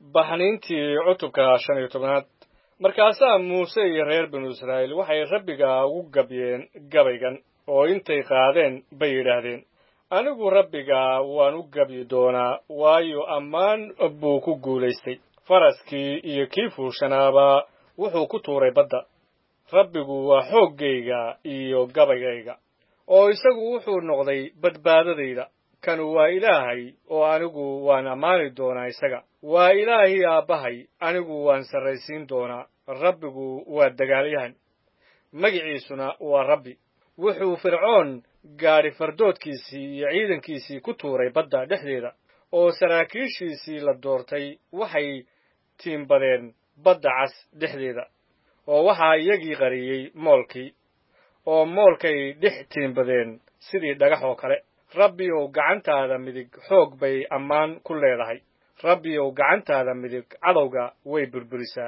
baxniintii cutubka shan iyo tobnaad markaasaa muuse iyo reer binu israa'iil waxay rabbiga ugu gabyeen gabaygan oo intay qaadeen bay yidhaahdeen anigu rabbiga waan u gabyi doonaa waayo ammaan buu ku guulaystay faraskii iyo kii fuushanaaba wuxuu ku tuuray badda rabbigu waa xooggayga iyo gabaygayga oo isagu wuxuu noqday badbaadadayda kanu waa ilaahay oo anigu waan ammaani doonaa isaga waa ilaahii aabbahay anigu waan sarraysiin doonaa rabbigu waa dagaalyahan magiciisuna waa rabbi wuxuu fircoon gaadhi fardoodkiisii iyo ciidankiisii ku tuuray badda dhexdeeda oo saraakiishiisii la doortay waxay tiimbadeen badda cas dhexdeeda oo waxaa iyagii qariyey moolkii oo moolkay dhex tiimbadeen sidii dhagax oo kale rabbi ow gacantaada midig xoog bay ammaan ku leedahay rabbi ow gacantaada midig cadowga way burburisaa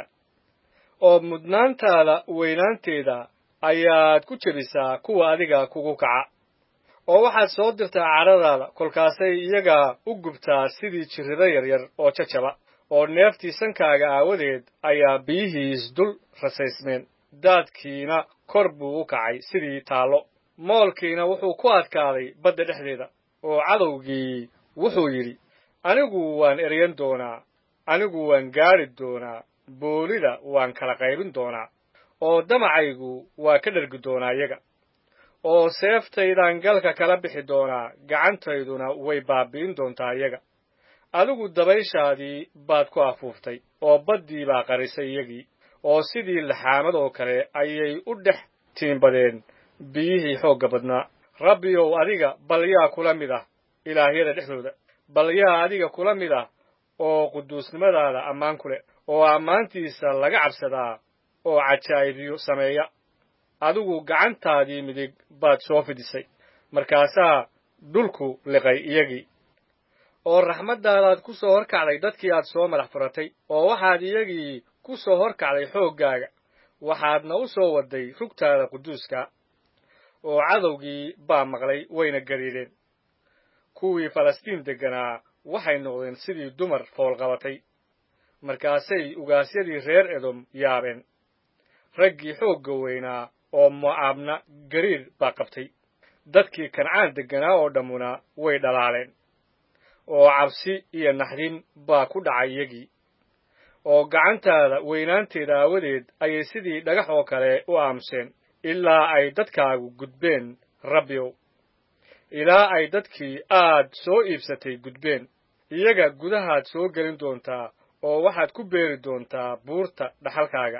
oo mudnaantaada weynaanteeda ayaad ku jebisaa kuwa adiga kugu kaca oo waxaad soo dirtaa cadhadaada kolkaasay iyaga u gubtaa sidii jirrido yaryar oo jajaba oo neeftii sankaaga aawadeed ayaa biyihiis dul rasaysmeen daadkiina kor buu u kacay sidii taallo moolkiina wuxuu ku adkaaday badda dhexdeeda oo cadowgii wuxuu yidhi anigu waan eryan doonaa anigu waan gaadhi doonaa boolida waan kala qaybin doonaa oo damacaygu waa ka dhergi doonaa iyaga oo seeftaydaan galka kala bixi doonaa gacantayduna way baabi'in doontaa iyaga adigu dabayshaadii baad ku afuuftay oo baddii baa qarisay iyagii oo sidii laxaamad oo kale ayay u dhex tiimbadeen biyihii xoogga badnaa rabbi ow adiga bal yaa kula mid ah ilaahyada dhexdooda bal yaa adiga kula mid ah oo quduusnimadaada ammaan ku leh oo ammaantiisa laga cabsadaa oo cajaa'ibiyo sameeya adigu gacantaadii midig baad soo fidisay markaasaa dhulku liqay iyagii oo raxmaddaadaad ku soo horkacday dadkii aad soo madax furatay oo waxaad iyagii ku soo horkacday xooggaaga waxaadna u soo wadday rugtaada quduuska oo cadowgii baa maqlay wayna gariidheen kuwii falastiin degganaa waxay noqdeen sidii dumar foolqabatay markaasay ugaasyadii reer edom yaabeen raggii xoogga weynaa oo mo'aabna gariir baa qabtay dadkii kancaan degganaa oo dhammuna way dhalaaleen oo cabsi iyo naxdin baa ku dhacay iyagii oo gacantaada weynaanteeda aawadeed ayay sidii dhagax oo kale u aamuseen ilaa ay dadkaagu gudbeen rabbiow ilaa ay dadkii aad soo iibsatay gudbeen iyaga gudahaad soo gelin doontaa oo waxaad ku beeri doontaa buurta dhaxalkaaga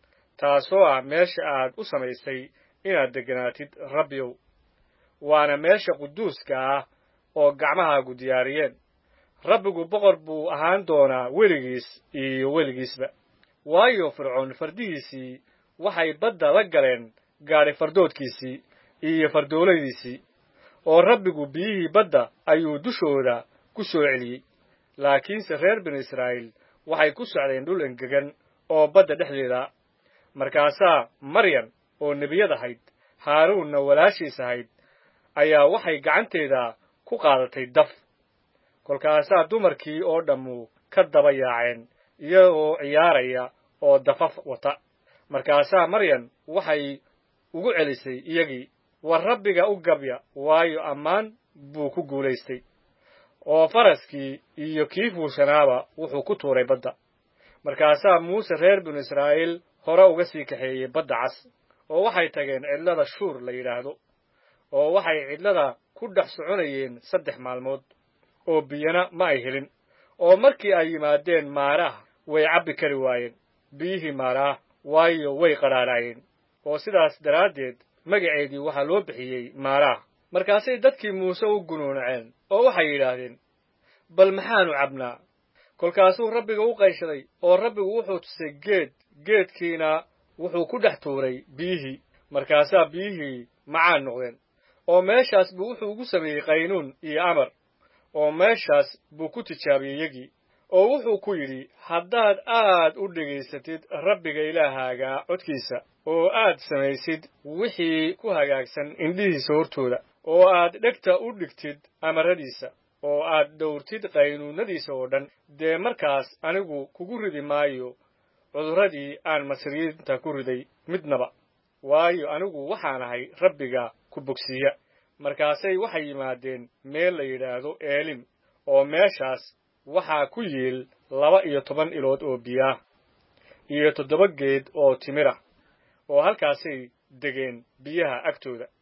taasoo ah meesha aad u samaysay inaad degganaatid rabbiow waana meesha quduuska ah oo gacmahaagu diyaariyeen rabbigu boqor buu ahaan doonaa weligiis iyo weligiisba waayo fircoon fardihiisii waxay badda la galeen gaadhi fardoodkiisii iyo fardooladiisii oo rabbigu biyihii badda ayuu dushooda ku soo celiyey laakiinse reer binu israa'iil waxay ku socdeen dhul engegan oo badda dhexdeeda markaasaa maryam oo nebiyad ahayd haaruunna walaashiis ahayd ayaa waxay gacanteeda ku qaadatay daf kolkaasaa dumarkii oo dhammu ka daba yaaceen iyagoo ciyaaraya oo dafaf wata markaasaa maryam waxay ugu celisay iyagii war rabbiga u gabya waayo ammaan buu ku guulaystay oo faraskii iyo kii fuushanaaba wuxuu ku tuuray badda markaasaa muuse reer binu israa'iil hore uga sii kaxeeyey badda cas oo waxay tageen cidlada shuur la yidhaahdo oo waxay cidlada ku dhex soconayeen saddex maalmood oo biyana ma ay helin oo markii ay yimaadeen maaraah way cabbi kari waayeen biyihii maaraah waayo way qadhaadhaayeen oo sidaas daraaddeed magaceedii waxaa loo bixiyey maaraah markaasay dadkii muuse u gunuunaceen oo waxay yidhaahdeen bal maxaanu cabnaa kolkaasuu rabbiga u qayshaday oo rabbigu wuxuu tusay geed geedkiina wuxuu ku dhex tuuray biyihii markaasaa biyihii macaan noqdeen oo meeshaas buu wuxuu ugu sameeyey qaynuun iyo amar oo meeshaas buu ku tijaabiyey yagii oo wuxuu ku yidhi haddaad aad u dhegaysatid rabbiga ilaahaaga codkiisa oo aad samaysid wixii ku hagaagsan indhihiisa hortooda oo aad dhegta u dhigtid amaradiisa oo aad dhowrtid qaynuunadiisa oo dhan dee markaas anigu kugu ridi maayo cudurradii aan masriyiinta ku riday midnaba waayo anigu waxaan ahay rabbiga ku bogsiiya markaasay waxay yimaadeen meel la yidhaahdo eelim oo meeshaas waxaa ku yiil laba iyo toban ilood oo biyaah iyo toddoba geed oo timira oo halkaasay degeen biyaha agtooda